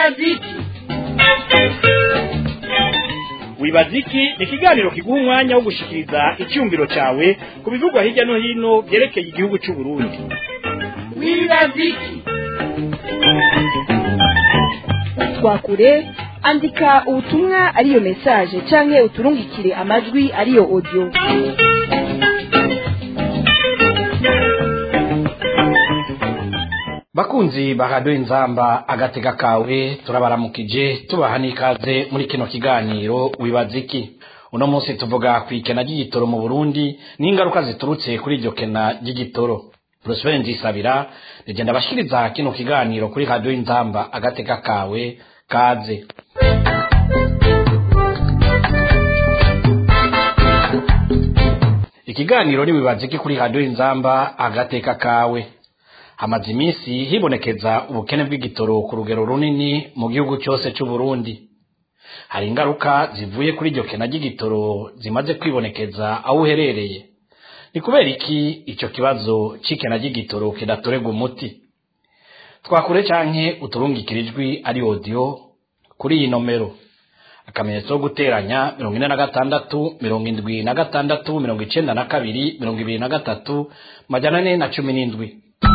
wibaziki wibaziki ni ikiganiro kiguha umwanya wo gushikiriza icyumviro cyawe ku bivugwa hirya no hino byerekeye igihugu cy'u Burundi wibaziki twakure andika ubutumwa ariyo message canke uturungikire amajwi ariyo audio bakunzi baradoye inzamba agatega kawe turabaramukije tubaha n'ikaze muri kino kiganiro wibaza iki uno munsi tuvuga ku ikena ry'igitoro mu burundi n'ingaruka ziturutse kuri iryo kena ry'igitoro prosper nzisabira rigenda abashikiriza kino kiganiro kuri radiyo inzamba agatega kawe kaze ikiganiro niwibaza iki kuri radiyo inzamba agateka kawe hamaze iminsi hibonekeza ubukene bw'igitoro ku rugero runini mu gihugu cyose cy'u Burundi hari ingaruka zivuye kuri iryo kena ry'igitoro zimaze kwibonekeza aho uherereye ni kubera iki icyo kibazo cy'ikena ry'igitoro kidatorerwa umuti twakure canke uturungikira ijwi ari audio kuri iyi nomero akamenyetso ko guteranya mirongo ine na gatandatu mirongo indwi na gatandatu mirongo icenda na kabiri mirongo ibiri na gatatu majana ane na cumi n'indwi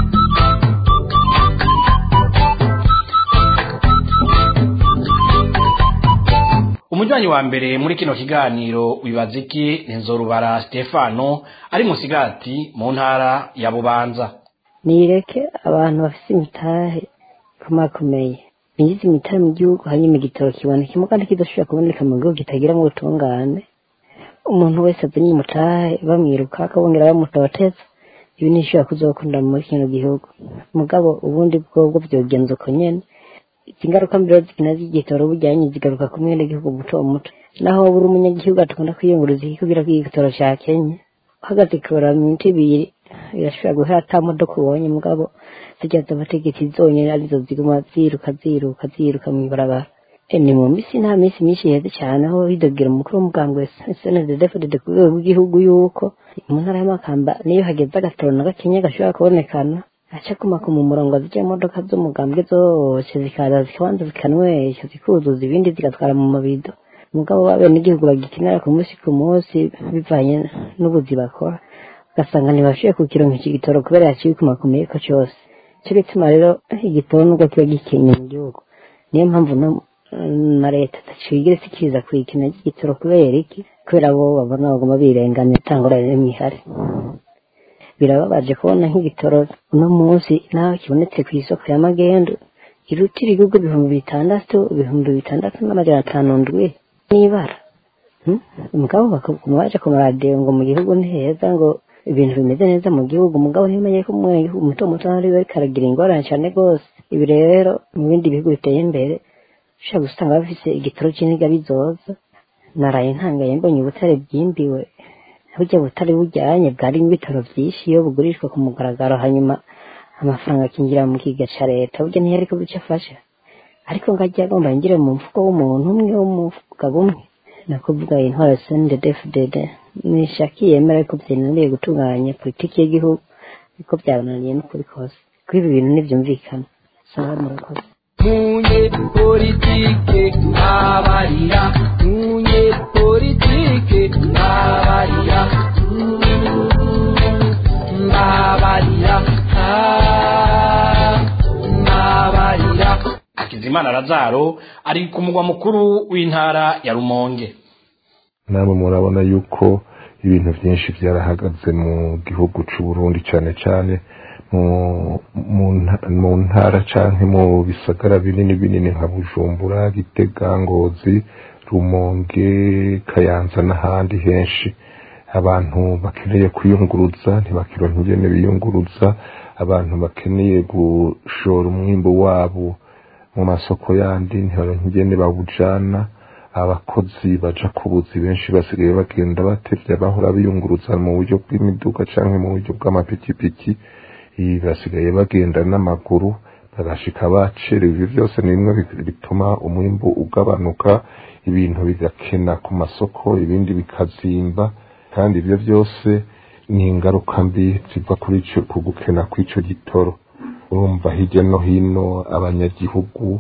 umujyanyi wa mbere muri kino kiganiro wibaza iki ni nzorubara stefano ari musigati mu ntara ya bubanza nireke abantu bafite imitahe ikomakomeye binjiza imitahe mu gihugu hanyuma igitoro kibonekemo kandi kidashobora kuboneka mu gihugu kitagira mu butungane umuntu wese azanye umutahe bamwiruka akabongera bamutoteza ibi ntishobora kuzokunda muri kino gihugu mugabo ubundi bwobwo byogenza uko nyene izi ngaruka mbere zikina z'igitoro bujyanye zigaruka ku mwene gihugu muto muto naho buri umunyagihugu akunda kwiyunguriza iki kugira ko igitoro ca Kenya uhagaze kubara minsi ibiri irashobora guhera ata modoka ubonye mugabo zijya z'abategetsi zonyene arizo ziguma ziruka ziruka ziruka mw'ibarabara ni mu misi nta minsi myinshi iheze cyane aho hidogera umukuru w'umugambwe snddfdd ku rwego rw'igihugu yuko mu ntara y'amakamba niyo hageze agatoro na gakenya gashobora kubonekana aca kumaka mu murongo zijya imodoka z'umugambwe zose zikaza zikabanza zikanywesha zikuzuza ibindi zigatwara mu mabido umugabo w'abenegihugu bagikenera ku munsi ku munsi bivanye n'ubuzi bakora ugasanga ntibashoboye kukironka iki gitoro kubera yaciye kumakomeye ko cyose cyo gituma rero igitoro nubwo kiba gikenye mu gihugu niyo mpamvu no na leta tacigira sikiriza kwikina ry'igitoro kubera iki kubera bo babona bagomba birenganya itangurane n'imihari birababaje kubona nk'igitoro uno munsi naho kibonetse ku isoko ya magendu irutira ibihugu ibihumbi bitandatu ibihumbi bitandatu n'amajana atanu ndwi n'ibara umugabo bakaguma baje ku maradiyo ngo mu gihugu ni heza ngo ibintu bimeze neza mu gihugu umugabo ntimenye ko umwenegihugu muto muto ari we karagira ingorane cyane rwose ibi rero mu bindi bihugu biteye imbere ushobora gusanga bafise igitoro cy'iniga bizoza naraye ntangaye mbonye ubutare bwimbiwe burya butari bujyanye bwari ibitaro byinshi iyo bugurishwa ku mugaragaro hanyuma amafaranga akinjira mu kiga ca leta burya ntiyari ko bico afasha ariko ngajya agomba yinjire mu mfuko w'umuntu umwe w'umugabo umwe nakuvuga intwaro sndfdd nishaki yemera ko byananiye gutunganya politiki y'igihugu ariko byabananiye n'ukuri kose kuri ibi bintu ntibyumvikana sanga murakoze munye politike abarira munye politike abarira mbabarira mbabarira hakizimana razaro ari ku mugwa mukuru w'intara ya rumonge namwe murabona yuko ibintu byinshi byarahagaze mu gihugu cy'u Burundi cyane cyane mu ntara cyangwa mu bisagara binini binini nka bujumbura gitega ngozi rumonge kayanza n'ahandi henshi abantu bakeneye kwiyunguruza ntibakironka ingene biyunguruza abantu bakeneye gushora umwimbo wabo mu masoko yandi ntibaronka ingene bawujana abakozi baja ku buzi benshi basigaye bagenda batevye bahora biyunguruza mu buryo bw'imiduga canke mu buryo bw'amapikipiki basigaye bagenda n'amaguru bagashika bacerewe ivyo byose ni bimwe bituma umwimbu ugabanuka ibintu bigakena ku masoko ibindi bikazimba kandi ibyo byose ni ingaruka mbi ziva kuri ico ku gukena kw'ico gitoro urumva hirya no hino abanyagihugu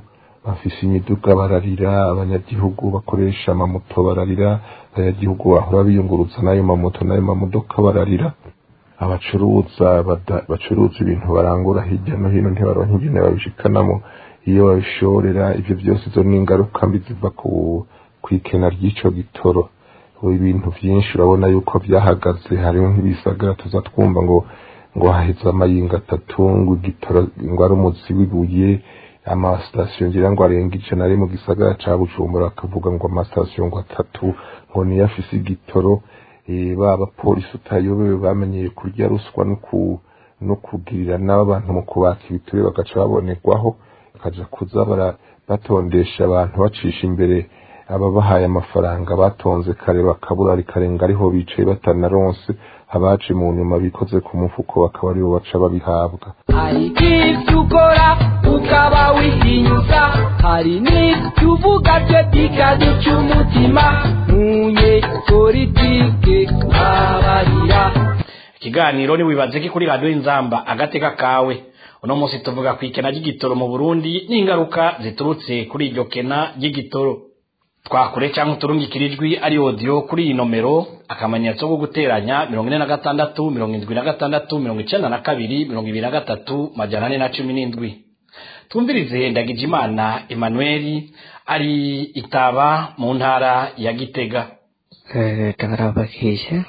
bafise imiduga bararira abanyagihugu bakoresha amamoto bararira abanyagihugu bahora biyunguruza n'ayo mamoto n'ayo mamodoka bararira abacuruza bada- bacuruza ibintu barangura hirya no hino ntibaronka ingene babishikanamo iyo babishorera ivyo byose izo ni ingaruka mbi ziva ku kwikena ry'ico gitoro ubu ibintu vyinshi urabona yuko vyahagaze hariho nk'ibisagara tuza twumva ngo ngo haheze amayinga atatu ngo igitoro ngo ari umuzi w'ibuye amasitasiyo ngira ngo arenga ijana ari mu gisagara ca bujumbura akavuga ngo amasitasiyo ngo atatu ngo niyo afise igitoro eh, ba bapolisi utayobewe bamenyeye kurya ruswa no ku no kugirira n'abantu mu kubaka ibiture bagaca babonerwaho bakaja kuza bara batondesha abantu bacisha imbere ababahaye amafaranga batonze kare bakabura rikarenga ariho bicaye batanaronse abaje mu nyuma bikoze ku mufuko bakaba aribo baca babihabwa hari ibyo ukora ukaba wihinyuza hari n'ibyo uvuga byo bikaduca umutima ntunye politike abarira ikiganiro ni wibaze ki kuri radiyo inzamba agateka kawe uno munsi tuvuga ku ikena ry'igitoro mu burundi n'ingaruka ziturutse kuri iryo kena ry'igitoro twakure cyangwa uturungikire ijwi ari odiyo kuri iyi nomero akamenyetso ko guteranya mirongo ine na gatandatu mirongo indwi na gatandatu mirongo icenda na kabiri mirongo ibiri na gatatu majana ane na cumi n'indwi twumvirize ndagijimana emmanuel ari itaba mu ntara ya gitega ndabarabakije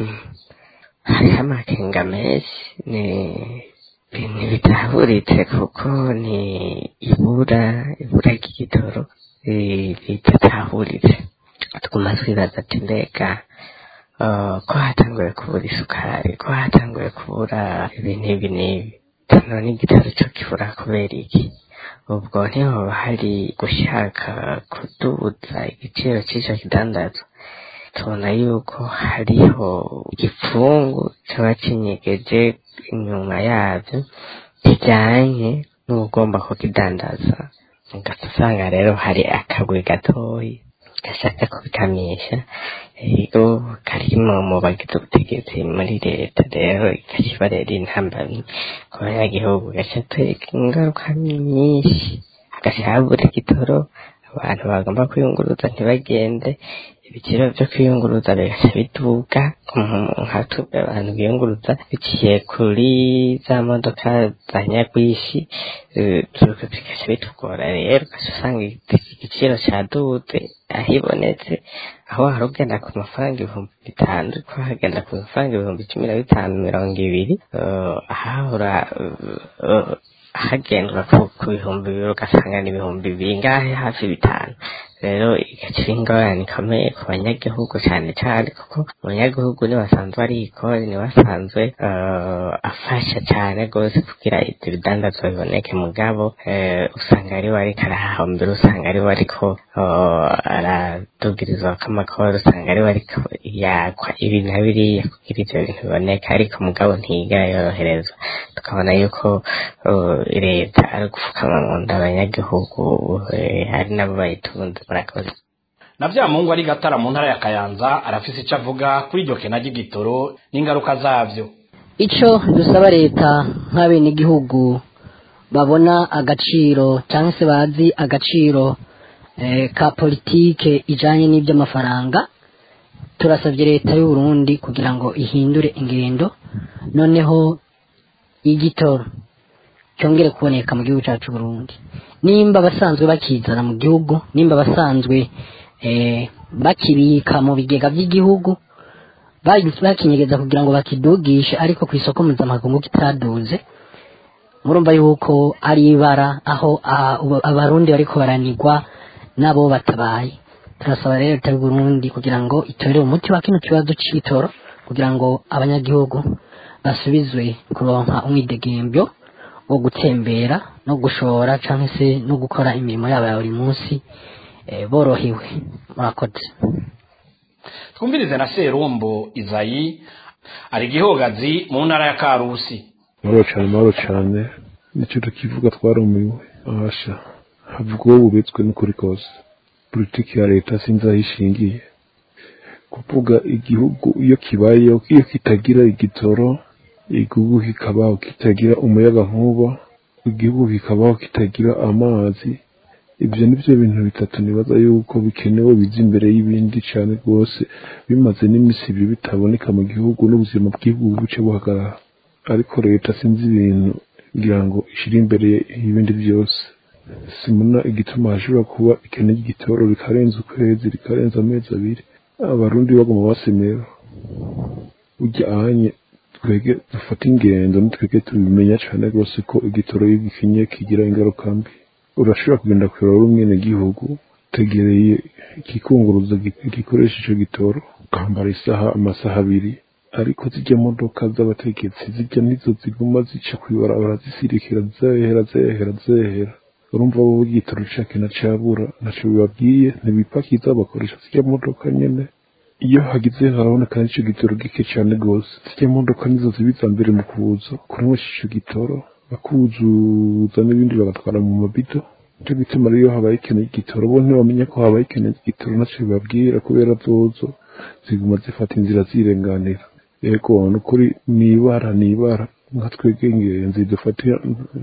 hariho amakenga menshi ni ibintu bitahuritse kuko ni ibura ibura ry'igitoro eh, ridatahuritse tuguma twibaza ati mbega eh, ko hatanguye kubura isukari ko hatanguye kubura ibintu ibi n'ibi none igitoro cyo kibura kubera iki ubwo ntihoba hari gushaka kuduza igiciro cy'icyo kidandazwa tubona yuko hariho igipfungu cyaba kinyegeje inyuma yabyo kijyanye n'ugomba kukidandaza ugahita usanga rero hari akagwi gatoyi gashaka kubikamisha rero karimo mu bagize ubutegetsi muri leta rero ikakibarera intambamyi ku banyagihugu gashatwereka ingaruka nyinshi hagahabura igitoro abantu bagomba kwiyunguruza ntibagende ibiciro byo kwiyunguruza bigaca biduga nka twebwe abantu biyunguruza biciye kuri za modoka za nyagwishi eh, bigaca bitugora rero ugaca usanga igiciro caduze ahibonetse aho wari ugenda ku mafaranga ibihumbi bitanu ariko hagenda ku mafaranga ibihumbi cumi na bitanu mirongo ibiri eh, ahahora eh, hagendwa ku ku bihumbi bibiri ugasanga ni ibihumbi bingahe hafi bitanu rero igaca iba ingorane ikomeye ku banyagihugu cyane cyane kuko abanyagihugu niwe asanzwe ari ikori niwe asanzwe eh, afasha cyane rwose kugira ibyo bidandazwa biboneke mugabo eh, usanga ariwe ariko arahahombera usanga ariwe ariko eh, aradugirizwa k'amakoro usanga ariwe ariko yakwa ibi na biriya kugira ibyo bintu biboneka ariko mugabo ntiga yoroherezwa tukabona yuko eh, leta ari gupfukama mu nda abanyagihugu eh, ari nabo bayitunze murakoze na bya mungu ari gatara mu ntara ya kayanza arafise icyo avuga kuri iryo kena ry'igitoro n'ingaruka zabyo icyo dusaba leta nk'abenegihugu babona agaciro cyangwa se bazi agaciro eh, ka politike ijanye n'iby'amafaranga turasabye leta y'u Burundi kugira ngo ihindure ingendo noneho igitoro cyongere kuboneka mu gihugu cyacu Burundi nimba abasanzwe bakizana mu gihugu nimba abasanzwe eh, bakibika mu bigega by'igihugu bagi- bakinyegeza kugira ngo bakidugishe ariko ku isoko mpuzamakungu kitaduze murumva yuko ari ibara aho ah, ubu- abarundi bariko baranigwa nabo batabaye turasaba rero leta y'u Burundi kugira ngo itorere umuti wa kino kibazo c'itoro kugira ngo abanyagihugu basubizwe kuronka umwidegembyo wo gutembera no gushora canke se no gukora imirimo yabo ya buri munsi eh, borohewe murakoze twumvirize na serumbo izayi ari igihogazi mu ntara ya karusi mahoro cyane mahoro cyane nicyo tukivuga twarumiwe ahasha havugwaho ububetswe n'ukuri kose politiki ya leta sinzi aho ishingiye kuvuga igihugu iyo kibayeho iyo kitagira igitoro igihugu kikabaho kitagira umuyaga nkuba igihugu kikabaho kitagira amazi ibyo ni byo bintu bitatu nibaza yuko bikenewe biza imbere y'ibindi cyane rwose bimaze n'iminsi ibiri bitaboneka mu gihugu n'ubuzima bw'igihugu buce buhagarara ariko leta sinzi ibintu kugira ngo ishyire imbere y'ibindi byose simona igituma hashobora kuba ikene ry'igitoro rikarenza ukwezi rikarenza amezi abiri abarundi baguma basemera ujya ahanye twege dufata ingendo nitwege tubimenya cyane rwose ko igitoro iyo gikinye kigira ingaruka mbi urashobora kugenda kureba rumwe gihugu utegereye igikunguruzo gikoresha icyo gitoro ukambara isaha amasaha abiri ariko zijya modoka z'abategetsi zijya nizo ziguma zica kwibarabara zisirikira zehera zehera zehera urumva bo igitoro cake na cabura ntaco bibabwiye ntibipakiza bakoresha zijya modoka nyene iyo hagize haraboneka n'ico gitoro gike cane gose zijya modoka nizo zibiza mbere mu kuza kunywesha ico gitoro bakuzuza n'ibindi bagatwara mu mabido nico gituma rero iyo habaye ikeneye igitoro bo ntibamenya ko habaye ikeneye igitoro naco bibabwira kubera zozo ziguma zifata inzira zirenganira yego nukuri nibara nibara nka twebwe ingenzi dufatira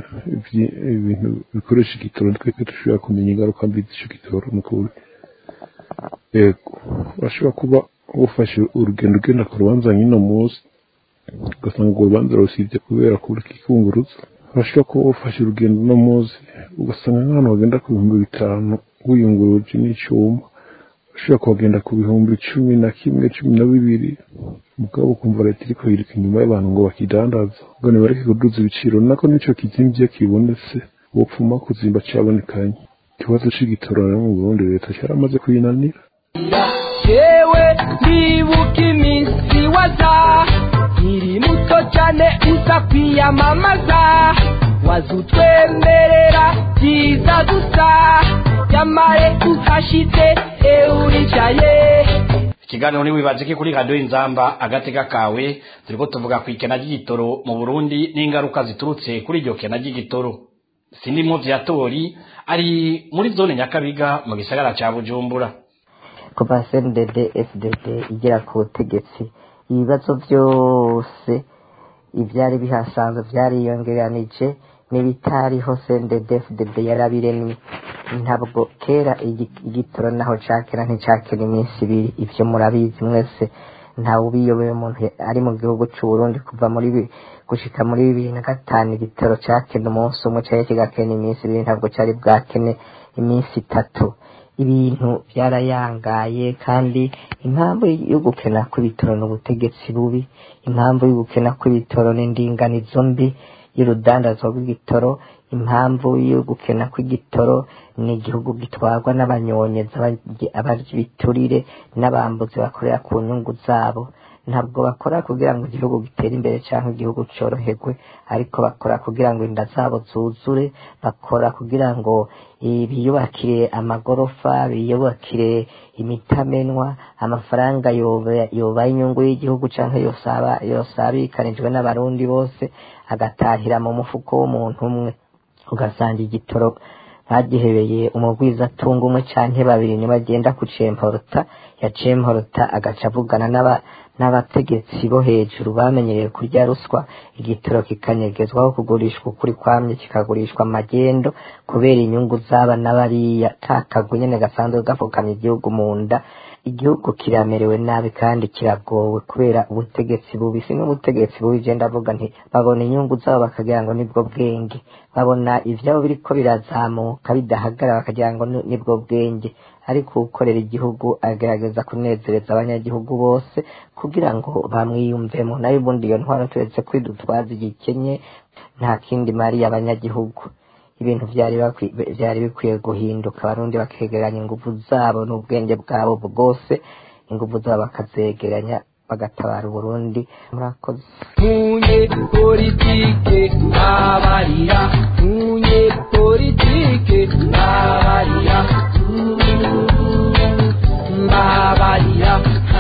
ibintu bikoresha igitoro twebwe dushobora kumenya ingaruka mbi z'ico gitoro nukuri yego urashobora kuba ufashe urugendo ugenda ku rubanza nyine munsi ugasanga urwo rubanza rusibye kubera kubura ikikunguruza urashobora kuba ufashe urugendo uno munsi ugasanga nk'ahantu bagenda ku bihumbi bitanu wiyunguruje n'icyuma ushobora kuhagenda ku bihumbi cumi na kimwe cumi na bibiri mugabo ukumva leta iriko yiruka inyuma y'abantu ngo bakidandaza ngo nibareke kuduza ibiciro nako nico kizimvye kibonetse wopfuma kuzimba cabonekanye ikibazo c'igitoro rero mu burundi leta caramaze kuyinanira yewe ndibuka iminsi waza nkiri muto cyane uza kwiyamamaza waza utwemerera byiza gusa nyamare uhashitse euricaye ikiganiro ntiwibaze ko kuri radiyo inzamba agatega kawe turiko tuvuga ku ikena ry'igitoro mu burundi n'ingaruka ziturutse kuri iryo kena ry'igitoro sindimwo vyatori ari muri zone nyakabiga mu gisagara ca bujumbura kuva cndd fdd igera ku butegetsi ibibazo byose ibyari bihasanzwe byariyongeranije n'ibitariho cndd fdd yarabiremye ntabwo kera igi- igitoro naho cakera nticakera iminsi ibiri ivyo murabizi mwese ntawe ubiyobeye umuntu ari mu gihugu c'uburundi kuva muri bi- gushika muri bibiri na gatanu igitoro cakena umunsi umwe cari kigakena iminsi ibiri ntabwo cari bwakene iminsi itatu ibintu byarayangaye kandi impamvu yo gukena kw'ibitoro ni ubutegetsi bubi impamvu yo gukena kw'ibitoro ni indinganizo mbi y'urudandazwa rw'igitoro impamvu yo gukena kw'igitoro ni igihugu gitwarwa n'abanyonyezi abaryi- abarya ibiturire n'abambuzi bakorera ku nyungu zabo ntabwo bakora kugira ngo igihugu gitere imbere cyangwa igihugu cyoroherwe ariko bakora kugira ngo inda zabo zuzure bakora kugira ngo eh, biyubakire amagorofa biyubakire imitamenwa amafaranga yoba- yobaye inyungu y'igihugu cyangwa yosaba yosabikanijwe n'abarundi bose agatahira mu mufuko w'umuntu umwe ugasanga igitoro bagihebeye umugwiza atunga umwe canke babiri nibagenda kucemporota yacemporota agaca avugana n'aba- n'abategetsi bo hejuru bamenyereye kurya ruswa igitoro kikanyegezwaho kugurishwa ukuri kwamye kikagurishwa amagendo kubera inyungu zaba n'abariya kakagwe nyene gasanzwe gafukamye igihugu mu nda igihugu kiramerewe nabi kandi kiragowe kubera ubutegetsi bubi si n'ubutegetsi bubi je ndavuga nti babona inyungu zabo bakagira ngo nibwo bwenge babona ivyabo biriko birazamuka bidahagarara bakagira ngo ni- nibwo bwenge ariko ukorera igihugu agerageza kunezereza abanyagihugu bose kugira ngo bamwiyumvemo nayo ubundi iyo ntwaro turetse kwidutwaza igikenye nta kindi mariye abanyagihugu ibintu byari bakwi- byari bikwiye guhinduka abarundi bakegeranya ingufu zabo n'ubwenge bwabo bwose ingufu zabo bakazegeranya bagatabara uburundi murakoze munye politike abarira munye politike abarira mbabarira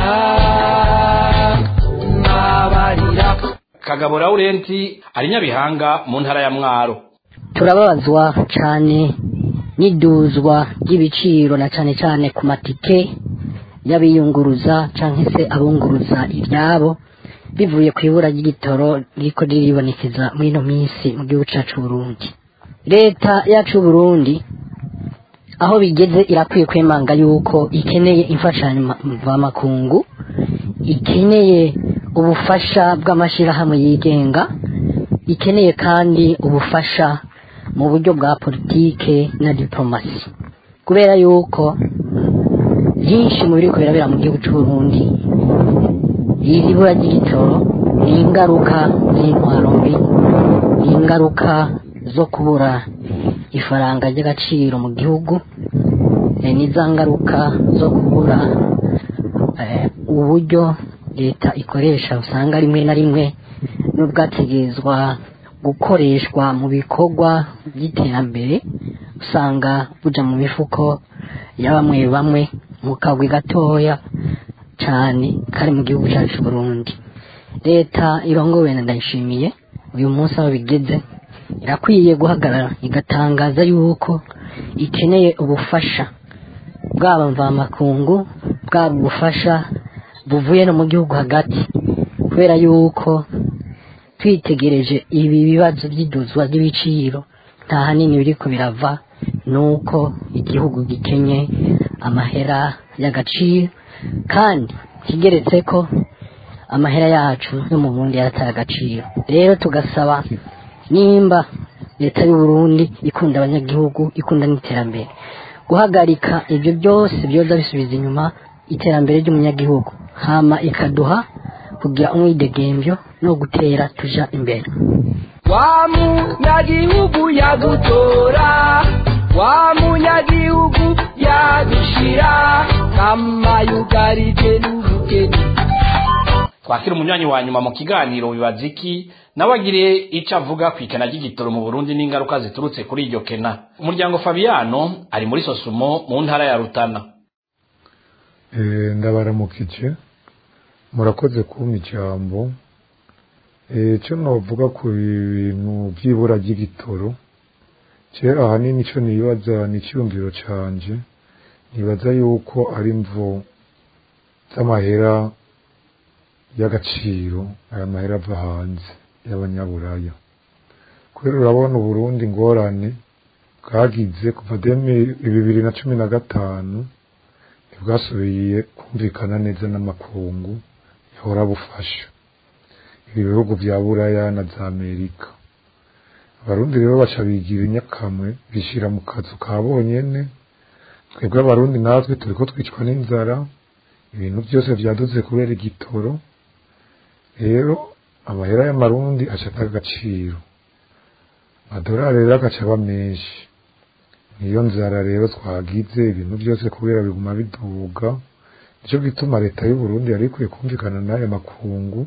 mbabarira kagabo laurenti ari nyabihanga mu ntara ya mwaro turababazwa cyane n'iduzwa ry'ibiciro na cyane cyane ku matike y'abiyunguruza cyangwa se abunguruza ibyabo bivuye ku ibura ry'igitoro riko riribonekeza muri ino minsi mu gihugu cyacu Burundi leta yacu Burundi aho bigeze irakwiye kwemanga yuko ikeneye imfashanyo ma- mvamakungu ikeneye ubufasha bw'amashyirahamwe yigenga ikeneye kandi ubufasha mu buryo bwa politike na diplomasi kubera yuko byinshi mu biri birabera mu gihugu cy'u Burundi iri bura ry'igitoro ni ingaruka z'intwaro mbi ni ingaruka zo kubura ifaranga ry'agaciro mu gihugu eh, ni za ngaruka zo kubura eh, uburyo leta ikoresha usanga rimwe na rimwe n'ubwategerezwa gukoreshwa mu bikorwa by'iterambere usanga buja mu mifuko ya bamwe bamwe mu kagwi gatoya cyane kari mu gihugu cyacu cy'u Burundi leta irongowe na ndayishimiye uyu munsi aho bigeze irakwiye guhagarara igatangaza yuko ikeneye ubufasha bwaba mvamakungu bwaba ubufasha buvuye no mu gihugu hagati kubera yuko twitegereje ibi bibazo by'iduzwa ry'ibiciro nta hanini biriko birava nuko igihugu gikenye amahera y'agaciro kandi kigeretse ko amahera yacu yo mu Burundi yarataye agaciro rero tugasaba nimba leta y'u Burundi ikunda abanyagihugu ikunda n'iterambere guhagarika ibyo byose byoza bisubiza inyuma iterambere ry'umunyagihugu hama ikaduha kugira umwidegembyo no gutera tuja imbere wa munyagihugu yagutora wa munyagihugu yagushira kama yugarije n'ubukene twakira umunywanyi wa nyuma mu kiganiro bibaza iki nawe agire icyo avuga ku ikena ry'igitoro mu burundi n'ingaruka ziturutse kuri iryo kena umuryango fabiano ari muri sosumo mu ntara ya rutana Eh, ndabaramukije murakoze kumpa ijambo Eh, icyo novuga ku bintu by'ibura ry'igitoro je ahanini icyo nibaza ni icyiyumviro canje nibaza yuko ari mvo z'amahera y'agaciro aya mahera ava hanze y'abanyaburaya kubera urabona uburundi ingorane bwagize kuva demi bibiri na cumi na gatanu ntibwasubiye kumvikana neza n'amakungu yahora bufasha ibi bihugu bya buraya na za amerika abarundi rero baca bigira inyakamwe bishyira mu kazu ka bonyene twebwe abarundi natwe turiko twicwa n'inzara ibintu byose vyaduze kubera igitoro rero amahera y'amarundi aca agaciro amadolari rero agaca aba menshi niyo nzara rero twagize ibintu byose kubera biguma biduga nicyo gituma leta y'u Burundi yari ikwiye kumvikana n'aya makungu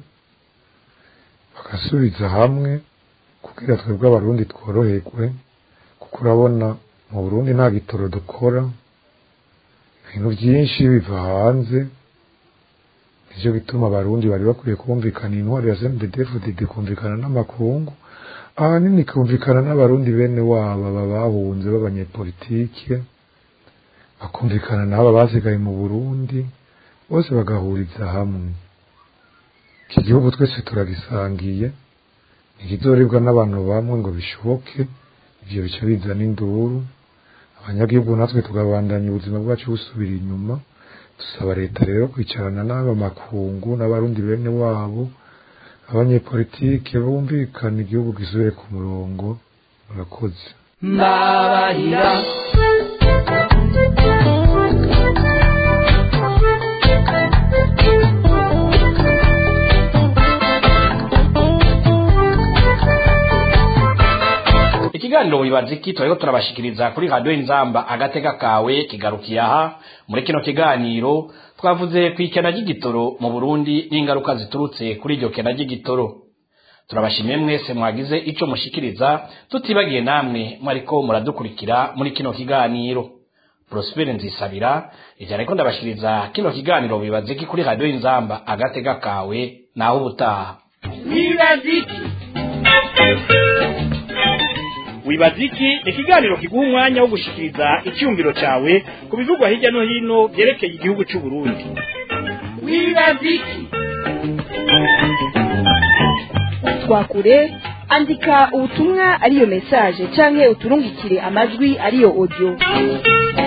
bagasubiza hamwe kugira twebwe abarundi tworoherwe kuko urabona mu Burundi nta gitoro dukora ibintu byinshi biva hanze nicyo gituma abarundi bari bakwiye kumvikana intwaro ya CNDD-FDD kumvikana n'amakungu ahanini kumvikana n'abarundi bene wabo aba bahunze b'abanyepolitike bakumvikana n'aba basigaye mu Burundi bose bagahuriza hamwe iki gihugu twese turagisangiye ntikizoribwa n'abantu bamwe ngo bishoboke ivyo bica bizana induru abanyagihugu natwe tugabandanya ubuzima bwacu busubira inyuma dusaba leta rero kwicarana n'aba makungu n'abarundi bene wabo abanyepolitike bumvikana igihugu gisubire ku murongo murakoze mbabarira ikiganiro wibaza iki turariko turabashikiriza kuri radiyo inzamba agateka kawe kigarukiye aha muri kino kiganiro twavuze ku ikena ry'igitoro mu burundi n'ingaruka ziturutse kuri iryo kena ry'igitoro turabashimiye mwese mwagize ico mushikiriza tutibagiye namwe mwariko muradukurikira muri kino kiganiro prospere nzisabira ivyo ariko ndabashikiriza kino kiganiro wibaza iki kuri radiyo inzamba agateka kawe naho ubutaha wibaziki wibaziki ni ikiganiro kiguha umwanya wo gushikiriza icyumviro cyawe ku bivugwa hirya no hino byerekeye igihugu cy'u Burundi wibaziki twakure andika ubutumwa ariyo message canke uturungikire amajwi ariyo audio